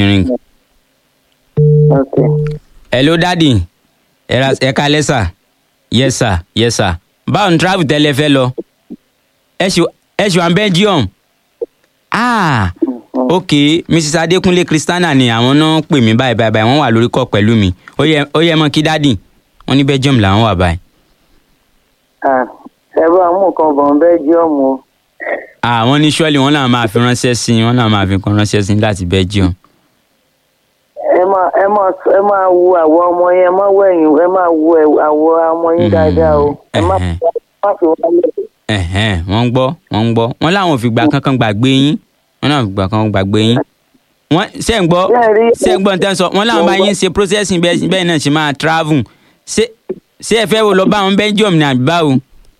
ti ring. ok hello daddy ẹ ra ẹ kalẹ́ sà yes sir yes sir báwo ni travel tẹ́lẹ̀ fẹ́ lọ ẹ ṣì ẹ ṣì wà ní belgium ah ok mrs adekunle christiana ni àwọn náà pè mí báyìí báyìí báyìí wọ́n wà lórí kọ́ pẹ̀lú mi ó yẹ ó yẹ mọ́ kí daddy wọ́n ní belgium làwọn wà báyìí ah ẹ bá mú nǹkan bọ̀ ń belgium o ah wọ́n ní surely wọ́n náà máa fi ránṣẹ́ sí i wọ́n náà máa fi kan ránṣẹ́ sí i láti belgium ẹ máa ẹ máa ẹ máa wo àwọ̀ ọmọ yẹn ẹ máa wo ẹ̀yìn ẹ máa wo ẹ̀- àwọ̀ ọmọ yín Mm, dáadáa o ẹ má ẹhẹn. má fi wọ́n lẹ̀ ẹ̀hẹ́n wọ́n ń gbọ́ wọ́n ń gbọ́ wọ́n láwọn ò fi gbà kankan gbàgbé yín wọ́n náà ò fi gbà kankan gbàgbé yín wọ́n ṣe ń gbọ́ Bẹ́ẹ̀ rí- ṣe ń gbọ́ nǹkan sọ wọ́n láwọn bá yín ṣe processing bẹ́ẹ̀ bẹ́ẹ̀ náà ṣe máa travel ṣé ṣé ẹ fẹ́ wo lọ bá wọn belgium ní àbí báwo.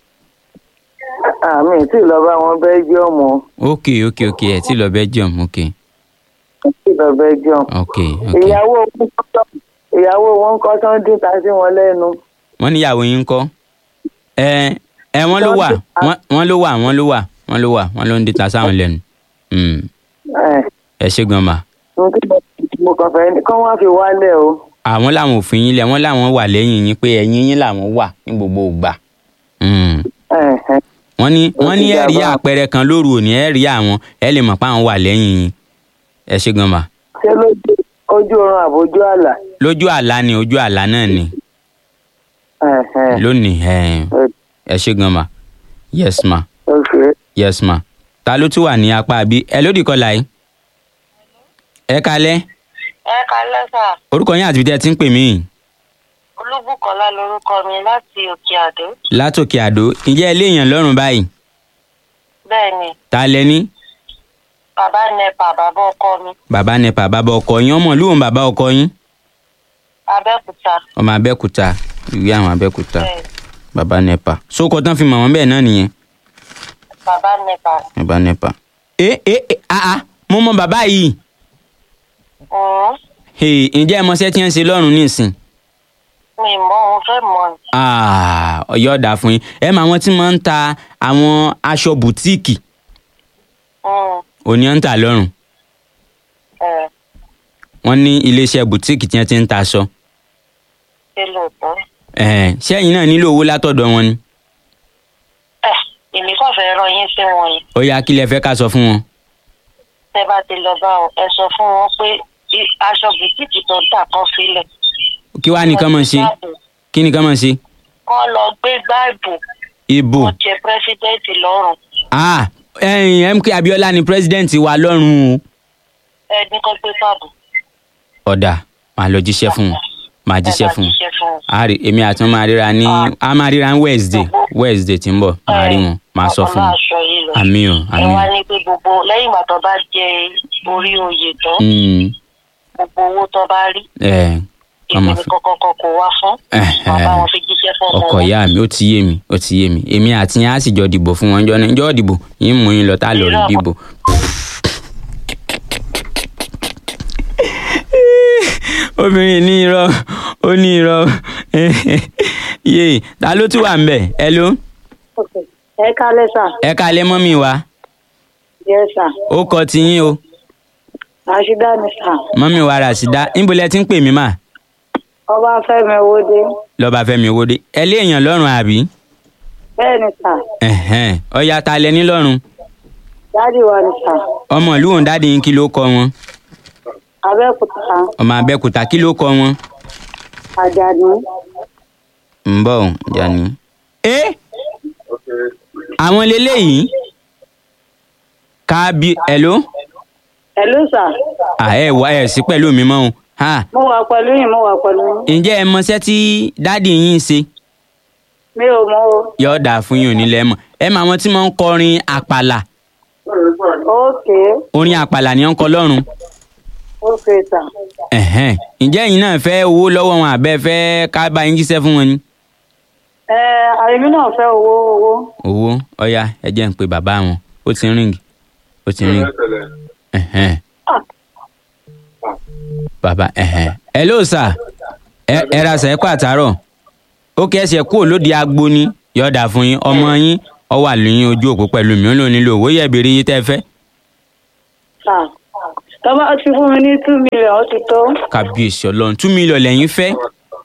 àmì tí ì lọ bá wọn belgium o ok ok ok ẹ ti lọ belgium ok tí ì lọ belgium ok ok ìyàwó wọn kọ́ ìyàwó wọn kọ́ tó ń dín ta sí wọn lẹ́nu wọ́n níyàwó yín kọ́ ẹ ẹ wọ́n ló wà wọ́n wọ́n ló wà wọ́n ló wà wọ́n ló wà wọ́n ló ń dìtà sáwọn lẹ́nu Mm, ẹ̀ ẹ ṣé gan ma. mo kí mo kàn fẹ́ kán wá fi wálẹ̀ o àwọn làwọn òfin yín lẹ wọn làwọn wà lẹ́yìn yín pé ẹ̀yìn yín làwọn wà ní gbogbo ìgbà. Mm. ẹ̀ ẹ̀ wọ́n ní Ó wọ́n ti ní ẹ rí dàbà. àpẹẹrẹ kan lóru òní ẹ rí àwọn ẹ lè mọ̀ pé àwọn wà lẹ́yìn yín ẹ ṣé gan ma. ṣé lójú ojú oorun àbójú àlà lójú àlá ni ojú àlá náà ni ẹ̀ ẹ̀ lónìí ẹ ẹ ṣé gan ma yes ma ok yes ma ta ló tún wà ní apá àbí ẹ lódì kọlà yìí ẹ kalẹ́ ẹ kalẹ́ sà orúkọ yín àti ibi tí ẹ ti ń pè mí olúbùkọ́lá lorúkọ mi láti òkè àdó látòkè àdó ǹjẹ́ ẹ léèyàn lọ́rùn báyìí bẹ́ẹ̀ ni ta lẹ ní bàbá nepa bàbá ọkọ mi bàbá nepa bàbá ọkọ yín ọmọ ìlú òun bàbá ọkọ yín abẹ́òkúta ọmọ abẹ́òkúta ìwé àwọn abẹ́òkúta bẹ́ẹ̀ bàbá nepa sóko tán fi mọ̀ wọ́n bẹ́ẹ̀ náà nìyẹn bàbá nepa bàbá nepa. ẹ ẹ ẹ àá mo mọ bàbá yìí ọ̀hún Hey, ǹjẹ́ ẹ mọṣẹ́ tí wọ́n ń ṣe lọ́rùn nísìn mi mọ òun fẹ́ mọ ni Ah, ọ̀yọ́ ọ̀dà fún yín ẹ mọ àwọn tí wọ́n ń ta àwọn aṣọ bùtíìkì Mm, òní ń tà lọ́rùn ẹ̀ wọ́n ní iléeṣẹ́ bùtíìkì tí wọ́n ti ń ta aṣọ ṣe lóòótọ́ Ẹ̀hẹ́n, ṣẹ́yìn náà nílò owó látọ̀dọ̀ wọn ni ẹ̀ èmi kàn fẹ́ rán yín sí wọn yìí ó yá kí lẹ fẹ́ ká sọ fún wọn. tẹ́ bá ti lọ bá wọn ẹ sọ fún wọn pé i- aṣọ bùtíìkì tó ń tà kan sílẹ̀ kí wàá nìkan mọ̀ ṣe kí nìkan mọ̀ ṣe kọ́ lọ gbé gbáàbù ìbò kó jẹ pírẹsidẹ́ǹtì lọ́rùn ah ẹ̀yin mk abiola ni pírẹsidẹ́ǹtì wa lọ́rùn o. ẹ ní kó gbé gbáàbù ọ̀dà máa lọ jíṣẹ́ fún wọn máa jíṣẹ́ fún wọn. jíṣẹ́ fún wọn. a rí èmi àti wọn máa ríra ní a máa ríra ní wednesday wednesday tí ń bọ̀ máa rí wọn máa sọ fún wọn. aṣọ yìí lọ. àmì o ẹ àmì wá o. ní pé gbogbo lẹ́yìn ìgbà tó bá jẹ orí oyè tán Mm, gbogbo owó tó bá rí ẹ èmi ọmọ ní fi kọ́kọ́ kọ́ kó wá fún Ẹ̀hẹ̀. bàbá wọn fi jíṣẹ́ fún ọmọ ọkọ wọn. ìyá mi ó ti yé mi ó ti yé mi èmi àti yín á sì jọ dìbò fún wọn jọ ní jọ dìbò yín mú yín lọ tá a lọ rí Irọ́. dìbò. obìnrin ní irọ́ ó ní irọ́ yé ta ló tún wà ń bẹ̀ ẹ ló ẹ kálẹ́ sà ẹ kalẹ̀ mọ́mì wa yẹ sà ó kọ tiyín o àṣìdá ni sà mọ́mì wa Ràṣídà níbo lẹ ti ń pè mí mà ọba fẹ́mi owóde lọ́ba fẹ́mi owóde ẹ lé èèyàn lọ́rùn àbí bẹ́ẹ̀ ni sà Ẹ̀hẹ́n. ọ̀ya ta lẹ ní lọ́rùn dáàdì wa ni sà ọmọ ìlú òun dáàdi yín kí ló kọ wọn abẹ́òkúta ọmọ abẹ́kúta kí ló kọ wọn. àjàní ń bọ̀ ọ́ Jani. ẹ àwọn leléyìí kábí ẹ̀ló ẹ̀lú sà ẹ wá ẹ sí pẹ̀lú mi mọ́ o ha mo wà pẹ̀lú yín mo wà pẹ̀lú yín ǹjẹ́ ẹ mọṣẹ́ tí dáàdì yín ń ṣe mi ò mọ o yóò dáa fún yín onílẹ̀ mọ̀ ẹ mọ àwọn tí wọ́n ń kọrin àpàlà ókè orin àpàlà ni wọ́n ń kọ lọ́rùn ókè sà ẹ̀hẹ́n. ǹjẹ́ ẹ̀yin náà fẹ́ owó lọ́wọ́ wọn àbẹ́ fẹ́ ká bá yín jíṣẹ́ fún wọn ni. ẹ àyèmí náà fẹ́ owó owó owó ọ̀ya ẹ jẹ́ ń pe bàbá wọn ó ti ń ríngì ó ti ń ríngì. Ẹ̀hẹ́n. bàbá ẹ̀hẹ́n. hello sir ẹ ẹ ra sẹ ẹ kó àtàrọ ó kí ẹsẹ kúrò lóde agbo ni yọ̀ọ̀dà fún yín ọmọ yín ọ wà lóyún ojú òpó pẹ̀lú mi ó lò nílò owó yẹ béèrè yín tẹ́ fẹ́ sà tọ́ba ti fún mi ní two million ó ti tó kábíyèsí ọlọ́run two million lẹ́yìn fẹ́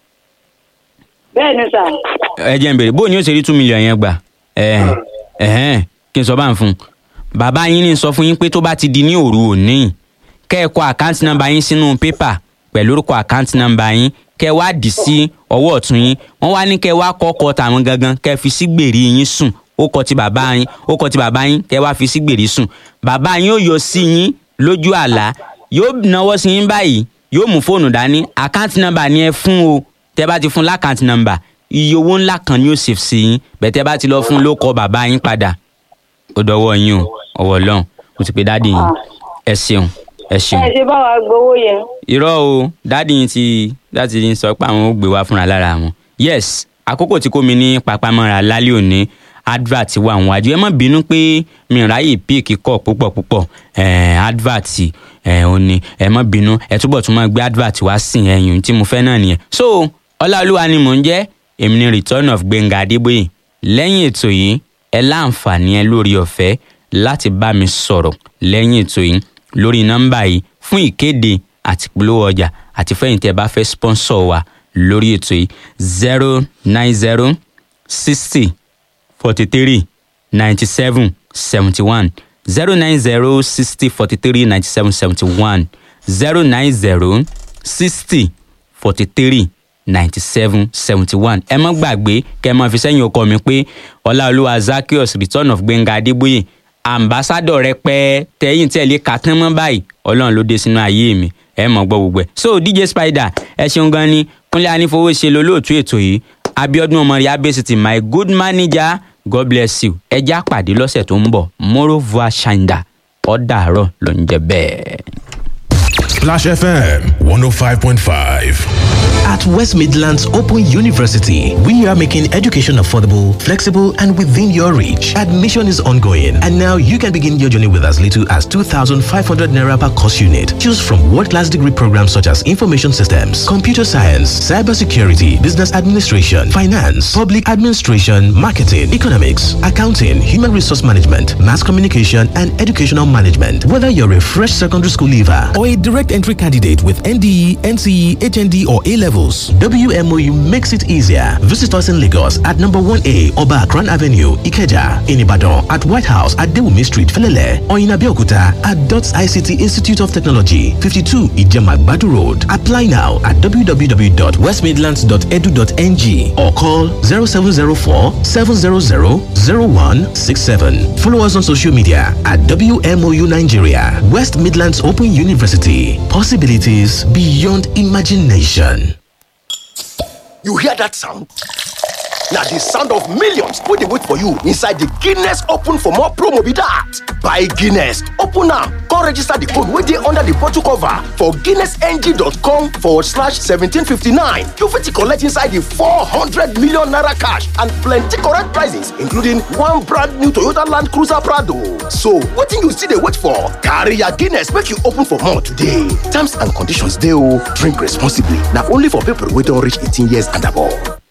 bẹ́ẹ̀ ni sà ẹ jẹ́ n bèrè bóun ni ó ṣe rí two million yẹn gbà ẹ̀ ẹ̀hẹ́n kí n sọ bá ń fún un bàbá yín ní sọ fún yín pé tó bá ti di ní òru òní kẹ́ ẹ kọ àkáǹtì nọ́mbà yín sínú pépà pẹ̀lú orúkọ àkáǹtì nọ́mbà yín kẹ́ ẹ wá dì sí ọwọ́ ọ̀tún yín wọ́n wá ní kẹ́ ẹ wá kọ́ ọkọ̀ tàwọn gangan kẹ́ ẹ fi sí gbèrí yín sùn ó kọ ti bàbá yín ó kọ ti bàbá yín kẹ́ ẹ wá fi sí gbèrí sùn bàbá yín ó yọ sí yín lójú àlá yóò náwó sí yín báyìí yóò mú fóònù dání àkáǹtì nọ́mbà ni ẹ fún o tẹ́ bá ti fún lákáǹtì nọ́mbà iye owó ńlá kan ni ó ṣe sí yín bẹ́ẹ̀ tẹ́ bá ti lọ fún ló kọ bàbá yín padà ó dọwọ́ yín o ọwọ́ ọlọ́run mo ti pe dáàdì yín ẹ ṣeun ẹ ṣeun ẹ ṣe bá wa gbowó yẹn irọ́ o dáàdì yín ti láti yín sọ pé àwọn ò gbé wá fúnra lára wọn yes àkókò tí kò mí ní papamọ́ra lálẹ́ òní advert wà wọn àjọ ẹ má bínú pé mi ò ráyè píìkì kọ púpọ̀ púpọ̀ eh, advert eh, ò ní ẹ má bínú ẹ túbọ̀ tún máa gbé advert wá sí ẹ̀yìn tí mo fẹ́ náà nìyẹn so ọláolúwa ni mò ń jẹ́ èmi ni return of gbẹ̀ngà adébóyè lẹ́yìn ètò yìí ẹ láǹfààní ẹ lórí ọ̀fẹ́ láti bá mi sọ̀rọ̀ lẹ́yìn ètò yìí lórí nọ́mbà yìí fún ìkéde àti polówó ọjà àti fẹ́yìn tí ẹ bá fẹ́ sponsor wa lórí ètò yìí zero nine zero sixty forty three ninety seven seventy one zero nine zero sixty forty three ninety seven seventy one zero nine zero sixty forty three ninety seven seventy one ẹ má gbàgbé kẹ́ ẹ máa fi sẹ́yìn ọkọ mi pé ọláolúwa zakios return of gbẹ̀ngà adébóyè ambassadọ rẹpẹ tẹyìn tẹlẹ kàtán mọ báyìí ọlọrun ló dé sínú ayé mi ẹ mọ gbọ gbogbo ẹ so dj spider ẹ ṣeun gan ni kúnlẹ anífowóṣe lolóòtú ètò yìí abiodun ọmọrìá abesiti my good manager god bless you ẹ já pàdé lọ́sẹ̀ tó ń bọ̀ moreover shinda ọ̀dàrọ̀ ló ń jẹ bẹ́ẹ̀. Splash FM 105.5. At West Midlands Open University, we are making education affordable, flexible, and within your reach. Admission is ongoing, and now you can begin your journey with as little as 2,500 naira per course unit. Choose from world-class degree programs such as information systems, computer science, cybersecurity, business administration, finance, public administration, marketing, economics, accounting, human resource management, mass communication, and educational management. Whether you're a fresh secondary school leaver or a direct entry candidate with NDE, NCE, HND, or A levels, WMOU makes it easier. Visit us in Lagos at number 1A Oba Akran Avenue, Ikeja, in Ibadan, at White House at Dewumi Street, Felele, or in Abeokuta at DOTS ICT Institute of Technology, 52 Ijemagbadu Road. Apply now at www.westmidlands.edu.ng or call 0704 700 0167. Follow us on social media at WMOU Nigeria, West Midlands Open University. Possibilities beyond imagination. You hear that sound? Now the sound of millions wey dey wait for you inside the Guinness Open for more promo be that. Buy Guinness, open am, come register the code wey dey under the bottle cover for guinnessng.com forward slash 1759. You fit collect inside the 400 million naira cash and plenty correct prizes including one brand new Toyota Land Cruiser Prado. So wetin you still dey wait for? Carry your Guinness make you open for more today. Terms and conditions dey o. Drink responsibly. Na only for people wey don reach 18 years and above.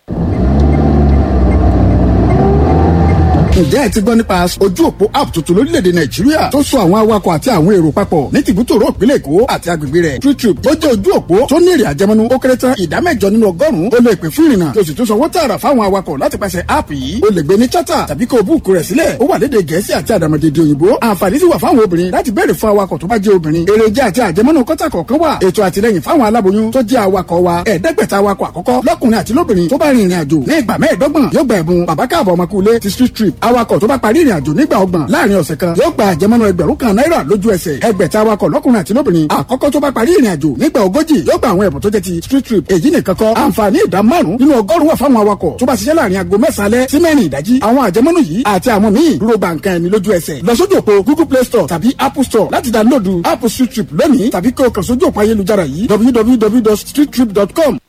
ǹjẹ́ ẹ ti gbọ́ nípa ojú òpó app tuntun lórílẹ̀‐èdè nàìjíríà tó so àwọn awakọ̀ àti àwọn èrò papọ̀ ní tìbútòrò ìpínlẹ̀ èkó àti agbègbè rẹ̀ TrueTrip ó jẹ́ ojú òpó tó ní èrè àjẹmọ́nú ó kéré tán ìdá mẹ́jọ nínú ọgọ́rùn-ún ó lè pè fún ìrìnnà tó sì tún sanwó tààrà fáwọn awakọ̀ láti pàṣẹ app yìí ó lè gbé ní chata tàbí kó o búùkù rẹ̀ sílẹ̀ ó wà lédè gẹ̀ẹ́sì àti àdàmọ̀dèdè òyìnbó àǹfààní sì wà fáwọn obìnrin láti béèrè fún awakọ̀ tó bá jẹ́ obìnrin èrèjà àti àjẹmọ́nú kọ́tà kọ̀ọ̀kan wà ètò àtìlẹyìn fáwọn aláboyún tó jẹ́ awakọ̀ wa ẹ̀ẹ́dẹ́gbẹ̀ta awakọ̀ àkọ́kọ́ lọ́kùnrin àti lóbìnrin tó bá rin ìrìn àjò ní ìgbà mẹ́ẹ̀ẹ́dọ́gbọ̀n yóò gba ẹ̀bùn bàbá káàbọ̀ ọmọkùnrin ti street trip awakọ̀ tó bá parí ìrìn àjò nígbà ọgbọ̀n láàrin ọ̀sẹ̀ kan yóò gba àjẹmọ́nú ẹgbẹ̀rún kan náírà lójú ẹsẹ̀ ẹgbẹ̀ta awakọ̀ lọ́kùnrin àti lóbìnrin àkọ́kọ́ tó bá parí ìrìn àjò nígbà ogójì yóò gba àwọn ẹ̀bùn tó jẹ́ ti street trip èyí nìkan kọ́ àǹfààní ìdá márùn nínú ọgọ́rùn wà fáwọn awakọ̀ tó bá ṣiṣẹ́ láàrin aago mẹ́sàn-án alẹ́ sí mẹ́rin ìdájí àwọn àjẹmọ́nú yìí àti àwọn míì dúró ba nǹkan ẹni lójú ẹsẹ̀ lọ sójú òpó google play store tàbí apple store láti dáńlódù app street trip lónìí tàbí kí o kàn sójú òpó ayélujára yìí www.streettrip.com